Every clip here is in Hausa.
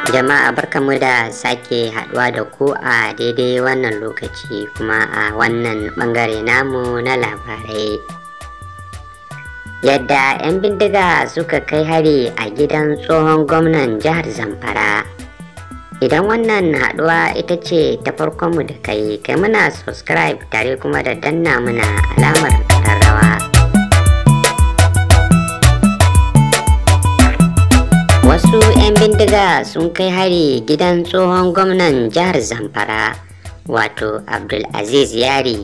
Jama'a barkamu da sake haduwa da ku a daidai wannan lokaci kuma a wannan bangare namu na labarai. Yadda 'yan bindiga suka kai hari a gidan tsohon gwamnan jihar Zamfara. Idan wannan haduwa ita ce ta farkonmu da kai, kai muna subscribe tare kuma da danna muna alamar kararrawa. Wasu 'yan bindiga sun kai hari gidan tsohon gwamnan jihar Zamfara, wato Abdulaziz Yari.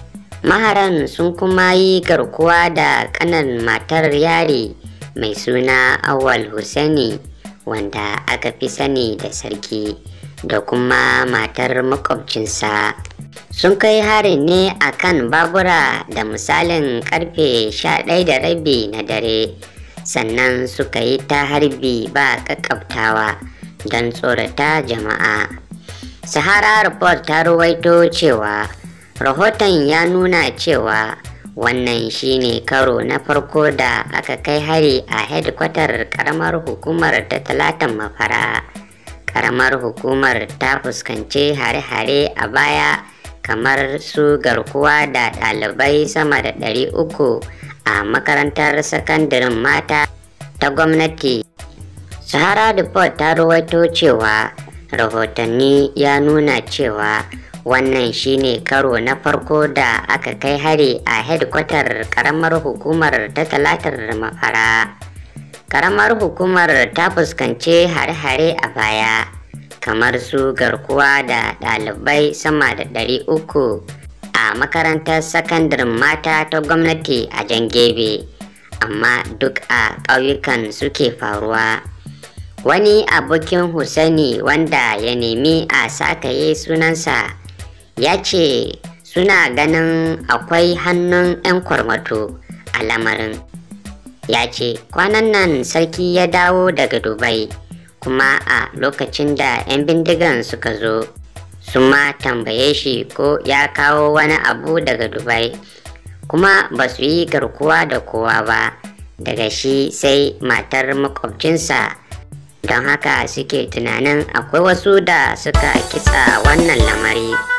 Maharan sun kuma yi garkuwa da kanan matar Yari mai suna Awal Hussaini wanda aka fi sani da sarki da kuma matar makwabcinsa. Sun kai harin ne a kan babura da misalin karfe 11 da rabi na dare. sannan suka yi ta harbi ba kakabtawa don tsorata jama'a. Sahara Report ta ruwaito cewa rahoton ya nuna cewa wannan shine karo na farko da aka kai hari a hedkwatar karamar hukumar ta talatan mafara. Karamar hukumar ta fuskanci hare-hare a baya kamar su garkuwa da ɗalibai sama da ɗari uku a makarantar sakandaren mata ta gwamnati sahara report ta rawaito cewa rahotanni ya nuna cewa wannan shine karo na farko da aka kai hari a hedkwatar karamar hukumar ta talatar mafara karamar hukumar ta fuskanci hare-hare a baya kamar su garkuwa da ɗalibai sama da ɗari uku a makarantar sakandaren mata ta gwamnati a jangebe amma duk a ƙauyukan suke faruwa wani abokin Hussaini wanda ya nemi a sakaye sunansa ya ce suna ganin akwai hannun 'yan kwarmato a lamarin ya ce kwanan nan sarki ya dawo daga dubai kuma a lokacin da 'yan bindigan suka zo sun ma tambaye shi ko ya kawo wani abu daga dubai kuma ba su yi garkuwa da kowa ba daga shi sai matar makwabcinsa don haka suke tunanin akwai wasu da suka kitsa wannan lamari